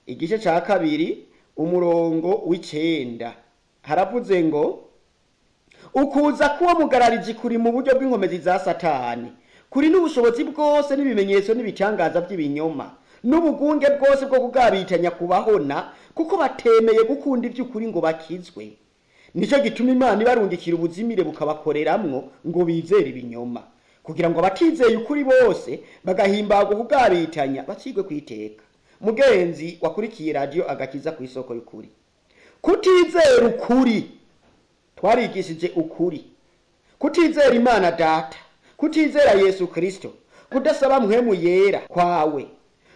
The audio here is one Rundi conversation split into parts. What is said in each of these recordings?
igice ca kabiri umurongo w'icenda haravuze ngo ukuza kuba mugarariji kuri mu buryo bw'inkomezi za satani kuri n'ubushobozi bwose n'ibimenyetso n'ibitangaza by'ibinyoma n'ubugunge bwose bwo kugabitanya kubahona kuko batemeye gukunda iby'ukuri ngo bakizwe nicyo gituma imana ibarungikira ubuzimire bukabakoreramwo ngo bizere ibinyoma kugira ngo abatizeye ukuri bose bagahimbagwa kugabitanya bacigwe kwiteka mugenzi wakurikiye radiyo agakiza ku isoko y'ukuri kutizera ukuri twarigishije ukuri kutizera imana data kutizera yesu kristo kudasaba mpwemu yera kwawe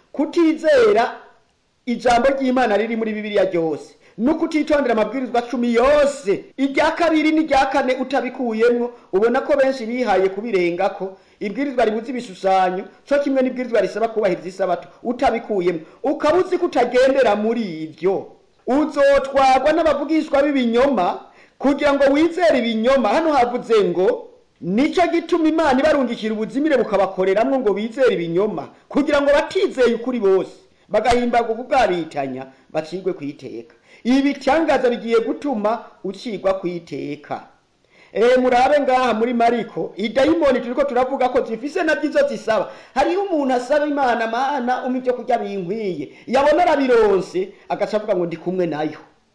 kutizera ijambo ry'imana riri muri bibiliya ryose no kutitondera amabwirizwa cumi yose irya kabiri n'irya kane utabikuyemwo ubona ko benshi bihaye kubirengako ibwirizwa ribuze ibishushanyo co kimwe n'ibwirizwa risaba kubahiriza isabato utabikuyemwo ukaba uzi ko utagendera muri ivyo uzotwagwa n'abavugishwa b'ibinyoma kugira ngo wizere ibinyoma hano havuze ngo nico gituma imana ibarungikira ubuzimire bukabakoreramwo ngo bizere ibinyoma kugira ngo batizeye ukuri bose bagahimbagwa kubwabitanya bacigwe kwiteka ibi bitangaza bigiye gutuma ucigwa kwiteka Eh murabe ngaha muri Mariko idayimoni turiko turavuga ko zifise na byizo zisaba hariho umuntu asaba imana mana umpa ibyo kurya binkwiye yabona arabironse agaca avuga ngo ndi kumwe nayo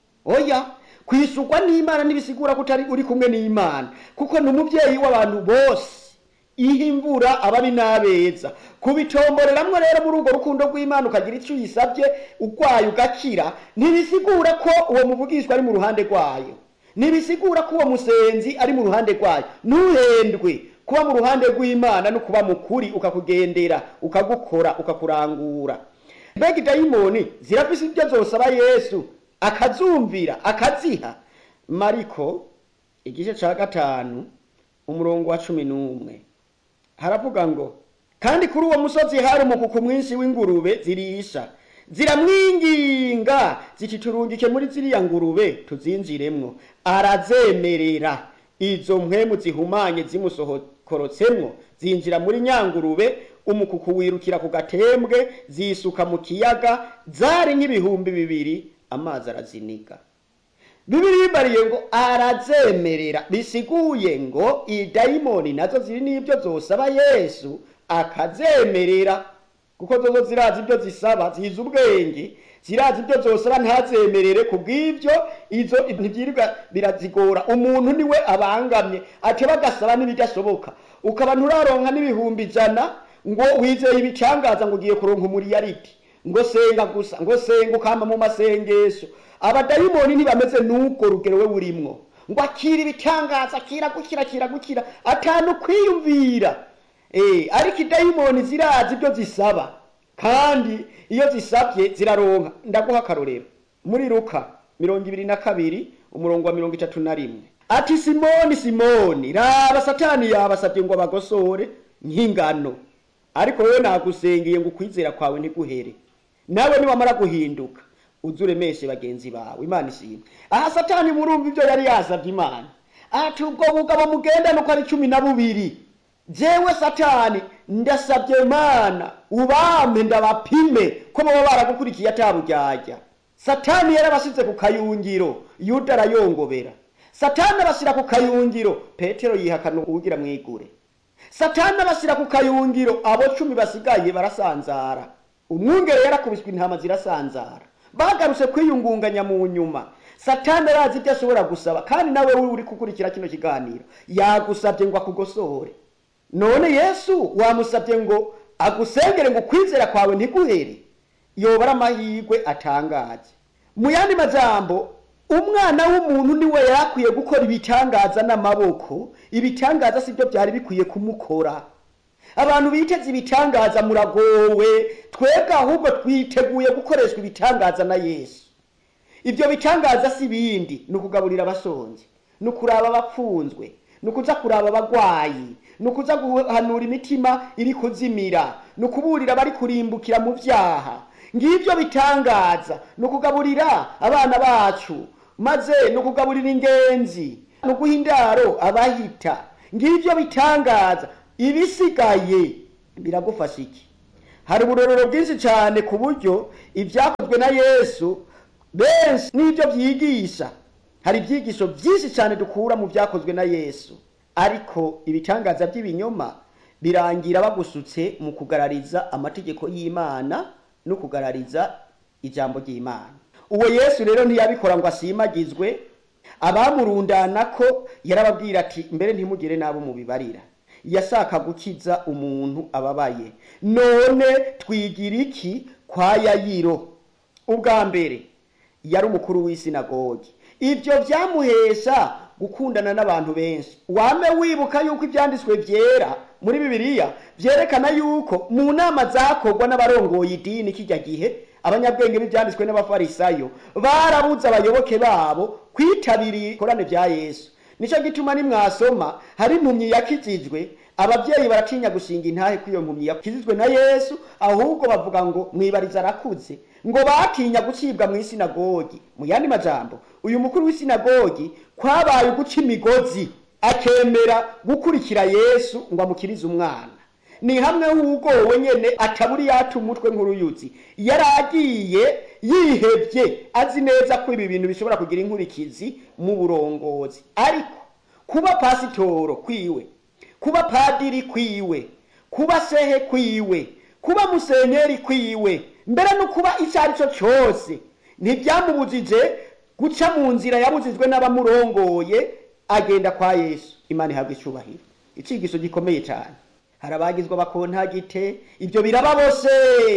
oya kwisugwa n'imana ntibisigura ko utari uri kumwe n'imana kuko ni umubyeyi w'abantu bose ihe imvura ababi n'abeza kubitomboreramwo rero muri urwo rukundo rw'imana ukagira icyo uyisabye urwaye ugakira ntibisigura ko uwo muvugishwa ari mu ruhande rwayo ntibisigura ko uwo musenzi ari mu ruhande rwayo ntuhendwe kuba mu ruhande rw'imana no kuba mukuri ukakugendera ukagukora ukakurangura mbega idayimoni zirafise ibyo zosaba yesu akazumvira akaziha mariko igice ca gatanu umurongo wa cumi n'umwe haravuga ngo kandi kuri uwo musozi hari umukuku mwinshi w'ingurube zirisha ziramwinginga ziti turungike muri ziriya ngurube tuzinjiremwo arazemerera izo mpwemu zihumanye zimusohokorotsemwo zinjira muri nyangurube umukuku wirukira ku gatembwe zisuka mu kiyaga zari nk'ibihumbi bibiri amazi araziniga bibiri bibariye ngo arazemerera bisiguye ngo idayimoni nazo ziri n'ibyo zosaba yesu akazemerera kuko zozo zirazi ibyo zisaba zizi ubwenge zirazi ibyo zosaba ntazemerere ku bw'ibyo izo ntibyirirwa birazigora umuntu niwe abangamye ate bagasaba n'ibidashoboka ukaba nturaronka n'ibihumbi ijana ngo wizeye ibicangaza ngo ugiye kuronka umuriyariti ngo senga gusa ngo senga ukamba mu masengesho abadayimoni ntibameze n'ubwo rugero we burimwo ngo akira ibitangaza akira gukira akira gukira atanu kwiyumvira eh ariko idayimoni zirazi ibyo zisaba kandi iyo zisabye ziraronka ndaguha akarorero muri luka mirongo ibiri na kabiri umurongo wa mirongo itatu na rimwe ati simoni simoni raba satani yabasabye ngo abagosore nk'ingano ariko wowe nagusengeye ngo ukwizera kwawe ntiguhere nawe niwamara guhinduka uze uremeshe bagenzi bawe imana ishimwe aha satani murumva ibyo yari yasabye imana ati ubwo bugabo mugendana uko ari cumi na bubiri jewe satani ndasabye mana ubampe ndabapime ko baba baragukurikiye ataburyarya satani yarabasize ku kayungiro yuda arayongobera satani abashyira ku kayungiro petero yihakana uwugira mwigure satani abashyira ku kayungiro abo cumi basigaye barasanzara umwungere yarakubiswe intama zirasanzara bagarutse kwiyungunganya mu nyuma satani arazi ibyo ashobora gusaba kandi nawe uri gukurikira kino kiganiro yagusabye ngo akugosore none yesu wamusabye ngo agusengere ngo ukwizera kwawe ntiguhere yobara amahirwe atangaje mu yandi majambo umwana w'umuntu niwe yakwiye gukora ibitangaza n'amaboko ibitangaza sibyo byari bikwiye kumukora abantu biteze ibitangaza muragowe twebwe ahubwo twiteguye gukoreshwa ibitangaza na yesu ibyo bitangaza si bindi ni ukugaburira abashonje ni ukuraba abapfunzwe ni ukuza kuraba abagwayi ni ukuza guhanura imitima iri kuzimira ni ukuburira abari kurimbukira mu byaha ngibyo bitangaza ni ukugaburira abana bacu maze ni ukugaburira ingenzi ni uguha indaro abahita ngibyo bitangaza ibisigaye biragufasha iki hari uburorero bwinshi cyane ku buryo ibyakozwe byakozwe na yesu benshi n'ibyo byigisha hari ibyigisho byinshi cyane dukura mu byakozwe na yesu ariko ibitangaza by'ibinyoma birangira bagusutse mu kugarariza amategeko y'imana no kugarariza ijambo ry'imana uwo yesu rero ntiyabikora ngo asimagizwe abamurundana ko yarababwira ati mbere ntimugire n'abo mubibarira yashaka gukiza umuntu ababaye none twigira iki kwa yayiro ubwa mbere yari umukuru w'isinagogi ibyo byamuhesha gukundana n'abantu benshi wame wibuka yuko ibyanditswe byera muri bibiliya byerekana yuko mu nama zakorwa n'abarongoye idini kijya gihe abanyabwenge b'ibyanditswe n'abafarisayo barabuze abayoboke babo kwitabira ikorane bya yesu nicyo gituma nimwasoma hari impumyi yakijijwe ababyeyi baratinya gushinga intahe ko iyo mpumyi yakijijwe na yesu ahubwo bavuga ngo mwibariza arakuze ngo batinya gucibwa mu isinagogi mu yandi majambo uyu mukuru w'isinagogi kwabaye uguca imigozi akemera gukurikira yesu ngo amukirize umwana ni hamwe h'ugowe nyene ataburi yata umutwe nk'uruyuzi yari agiye yihebye azi neza ko ibi bintu bishobora kugira inkurikizi mu burongozi ariko kuba pasitoro kwiwe kuba padiri kwiwe kuba sehe kwiwe kuba musenyeri kwiwe mbere no kuba icyo ari cyo cyose ntibyamubujije guca mu nzira yabujijwe n'abamurongoye agenda kwa yesu imana ihabwa icyubahiro icigisho gikomeye cyane hari abagizwe abakontagite ibyo biraba bose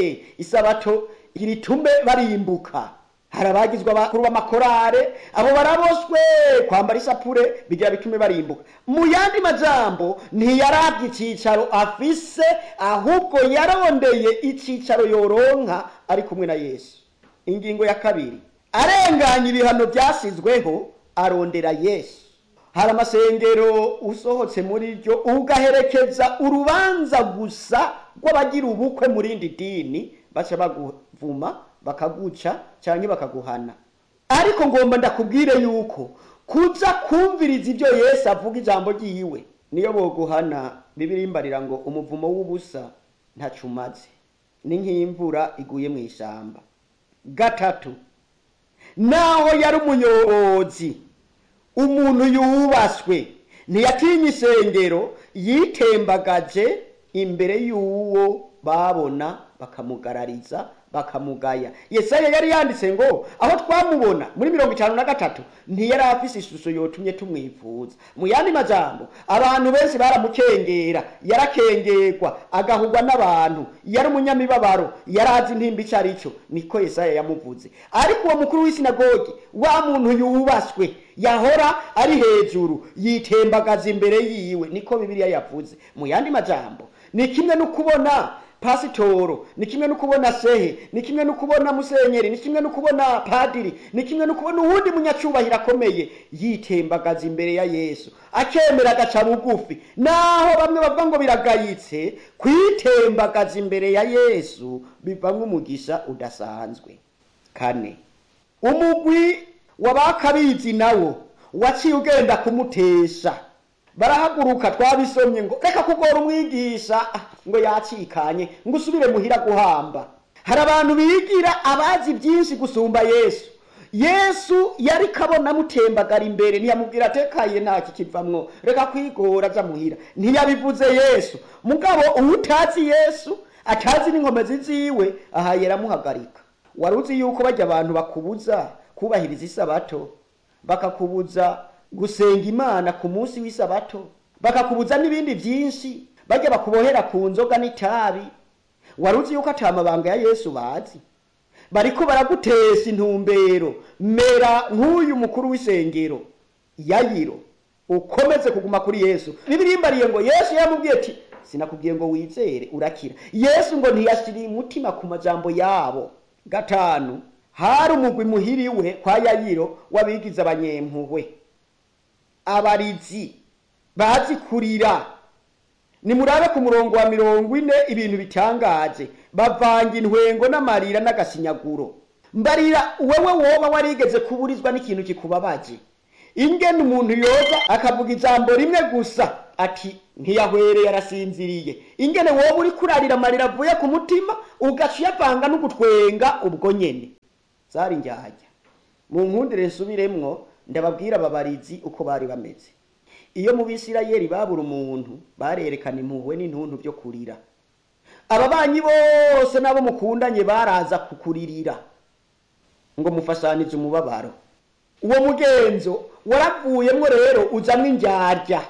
isabato iritume barimbuka hari abagizwe abakuru b'amakorare abo baraboswe kwambara isapure bigira bitume barimbuka mu yandi majambo ntiyarabye icyicaro afise ahubwo yarondeye icyicaro yoronka ari kumwe na yesu ingingo ya kabiri arenganya ibihano byasizweho arondera yesu hari amasengero usohotse muri ryo ugaherekeza urubanza gusa rw'abagira ubukwe mu rindi dini baca baguvuma bakaguca cyangwa bakaguhana ariko ngomba ndakubwire yuko kuza kumviriza ibyo yesu avuga ijambo ryiwe niyo boguhana bibirimbarira ngo umuvumo w'ubusa ntacu umaze ni nk'imvura iguye mu ishyamba gatatu naho yari umuyobozi umuntu yubaswe ntiyatinya isengero yitembagaje imbere y'uwo babona bakamugarariza bakamugaya yesaya yari yanditse ngo aho twamubona muri mirongo itanu na gatatu ntiyari afise ishusho yotumye tumwifuza mu yandi majambo abantu benshi baramukengera yarakengerwa agahugwa n'abantu yari umunyamibabaro yari azi intimba icyo ari cyo niko yesaya yamuvuze ariko uwo mukuru w'isinagogi wa muntu yubaswe yahora ari hejuru yitembagaza imbere yiwe niko bibiliya yavuze mu yandi majambo ni kimwe no kubona pasitoro ni kimwe no kubona sehe ni kimwe no kubona musenyeri ni kimwe no kubona padiri ni kimwe no kubona uwundi munyacubahiro akomeye yitembagaza imbere ya yesu akemera agaca bugufi naho bamwe bavuga ngo biragayitse kwitembagaza imbere ya yesu bivamo umugisha udasanzwe kane umugwi wabakabizi nawo waciye ugenda kumutesha barahaguruka twabisomye ngo reka kugora umwigisha ngo yacikanye ngo usubire muhira guhamba hari abantu bigira abazi byinshi gusumba yesu yesu yari kabona amutembagara imbere ntiyamubwira atekaye nta kikivamwo reka kwigora aja muhira ntiyabivuze yesu mugabo uwutazi yesu atazi n'inkomezi ziwe aha yaramuhagarika wari uzi yuko bajya abantu bakubuza kubahiriza isabato bakakubuza gusenga imana ku munsi w'isabato bakakubuza n'ibindi byinshi bajya bakubohera ku nzoga n'itabi wari uzi yuko ata mabanga ya yesu bazi bariko baragutesha intumbero mera nk'uyu mukuru w'isengero yayiro ukomeze kuguma kuri yesu bibirimbariye ngo yesu yamubwiye ati sinakubwiye ngo wizere urakira yesu ngo ntiyashyiriye umutima ku majambo yabo gatanu hari umugwi muhiriwe kwa yayiro w'abigize abanyempuhwe abarizi bazi kurira nimurabe ku murongo wa mirongo ine ibintu bitangaje bavanga intwengo n'amarira n'agasinyaguro mbarira wewe woba warigeze kuburizwa n'ikintu kikubabaje ingene umuntu yoza akavuga ijambo rimwe gusa ati ntiyahwereye arasinziriye ingene woba uri kurarira amarira avuye ku mutima ugaca uyavanga n'ugutwenga ubwo nyene zari indyarya mu nkundire nsubiremwo ndababwira ababarizi uko bari bameze iyo mu bisirayeli babura umuntu barerekana impuhwe n'intuntu byo kurira ababanyi bose n'abo mukundanye baraza kukuririra ngo mufashanize umubabaro uwo mugenzo waravuyemwo rero uzamwo indyarya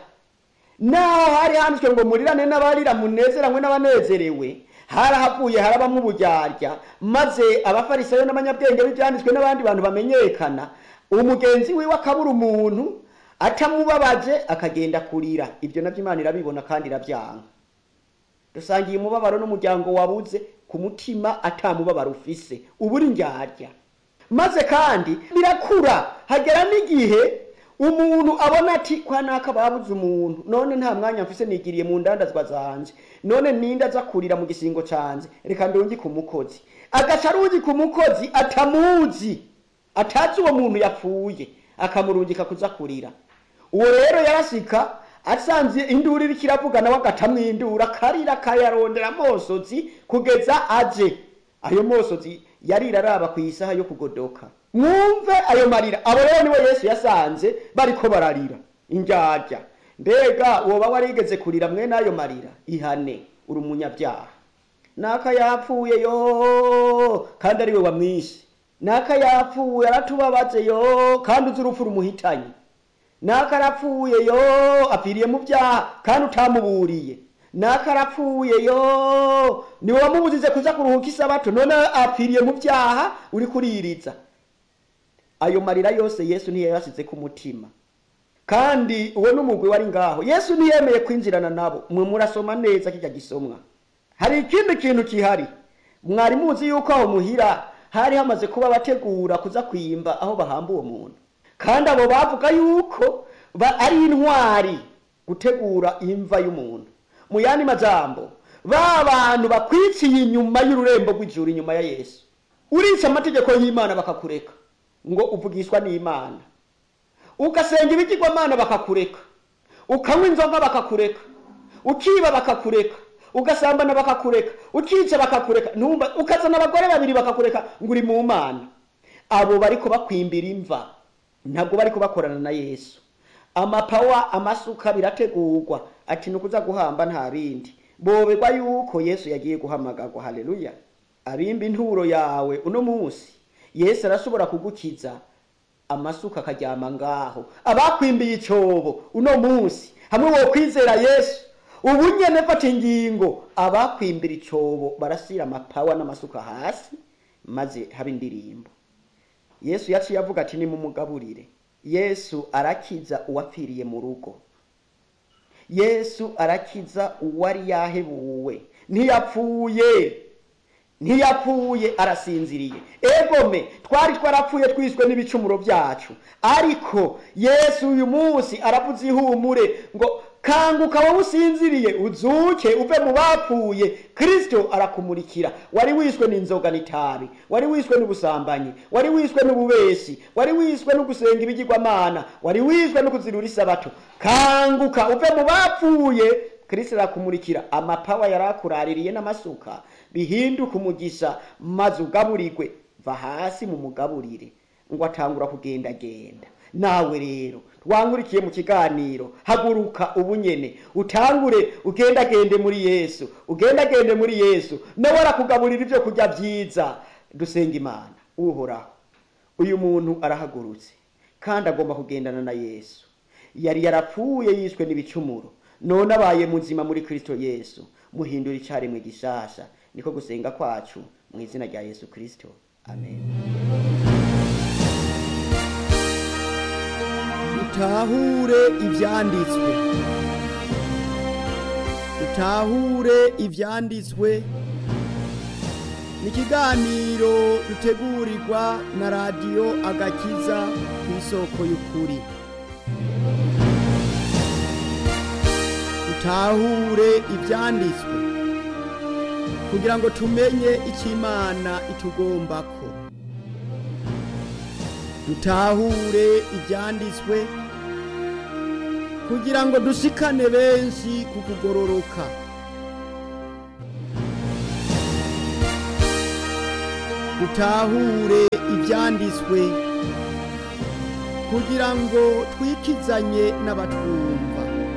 naho hari handitswe ngo murirane n'abarira munezeranywe n'abanezerewe harahavuye harabamwo uburyarya maze abafarisayo n'abanyabwenge b'ibyanditswe n'abandi bantu bamenyekana umugenzi wiwe akabura umuntu atamubabaje akagenda kurira ibyo nabyo imana irabibona kandi irabyanga dusangiye umubabaro n'umuryango wabuze ku mutima atamubabaro ufise ubura indyarya maze kandi birakura hagera n'igihe umuntu abona ati kwa naka babuze umuntu none nta mwanya mfise nigiriye mu ndandazwa zanje none ninde aza kurira mu gisingo canje reka ndungi ku mukozi agaca arungi ku mukozi atamuzi atazi uwo muntu yapfuye akamurungika kuza kurira uwo rero yarashika asanze induru iriko iravuga nawe agatamwindura akarira akayarondera amosozi kugeza aje ayo mosozi yarira araba ku isaha yo kugodoka mwumve ayo marira abo rero niwe yesu yasanze bariko bararira indyarya mbega woba warigeze kurira mwene ayo marira ihane uri umunyabyaha naka yapfuye yo kandi ariwe wamwishe naka yapfuye aratubabaze yo kandi uzi urupfu rumuhitanye naka arapfuye yo apfiriye mu byaha kandi utamuburiye naka arapfuye yo niwe wamubuzize kuza kuruhuka isabato none apfiriye mu byaha uri kuririza ayo marira yose yesu ntiyayasize ku mutima kandi uwo n'umugwi wari ngaho yesu ntiyemeye kwinjirana nabo mwe murasoma neza kijya gisomwa hari ikindi kintu kihari mwari muzi yuko aho muhira hari hamaze kuba bategura kuza kwimba aho bahamba uwo muntu kandi abo bavuga yuko ba ari intwari gutegura imva y'umuntu mu yandi majambo ba bantu bakwiciye inyuma y'ururembo rw'ijuru inyuma ya yesu urica amategeko y'imana bakakureka ngo uvugishwa n'imana ugasenga ibigirwamana bakakureka ukanywa inzoga bakakureka ukiba bakakureka ugasambana bakakureka ukica bakakureka ntumba ukazana abagore babiri bakakureka ngo uri mu mana abo bariko bakwimbira imva ntabwo bariko bakorana na yesu amapawa amasuka birategurwa ati nukuza guhamba nta bindi boberwa yuko yesu yagiye guhamagarwa haleluya abimba inturo yawe uno munsi yesu arashobora kugukiza amasuka akaryama ngaho abakwimbiye icobo uno munsi hamwe wo kwizera yesu ubu nyene fata ingingo abakwimbira icobo barasira amapawa n'amasuka hasi maze haba indirimbo yesu yaciye avuga ati nimumugaburire yesu arakiza uwapfiriye mu rugo yesu arakiza uwari yahebuwe ntiyapfuye ntiyapfuye arasinziriye egome twari twarapfuye twiswe n'ibicumuro byacu ariko yesu uyu munsi aravuze ihumure ngo kanguka wowe usinziriye uzuke uve mu bapfuye kristo arakumurikira wari wiswe n'inzoga n'itabi wari wiswe n'ubusambanyi wari wiswe n'ububeshi wari wiswe no gusenga ibigirwamana wari wiswe no kuzirura isabato kanguka uve mu bapfuye kristo arakumurikira amapawa yari akuraririye n'amasuka bihinduka umugisha maze ugaburirwe va hasi mu mugaburire ngo atangura kugendagenda nawe rero twangurikiye mu kiganiro haguruka ubunyene utangure ugendagende muri yesu ugendagende muri yesu nawe arakugaburira ibyo kurya byiza dusenga imana uhoraho uyu muntu arahagurutse kandi agomba kugendana na yesu yari yarapfuye yishwe n'ibicumuro none abaye muzima muri kristo yesu muhindura icaremwe gishasha niko gusenga kwacu mu izina rya yesu kristo amen utahure ibyanditswe utahure ibyanditswe ni ikiganiro dutegurirwa na radiyo agakiza ku isoko y'ukuri utahure ibyanditswe kugira ngo tumenye icyo imana itugombako dutahure ibyanditswe kugira ngo dushikane benshi ku kugororoka dutahure ibyanditswe kugira ngo twikizanye n'abatwumva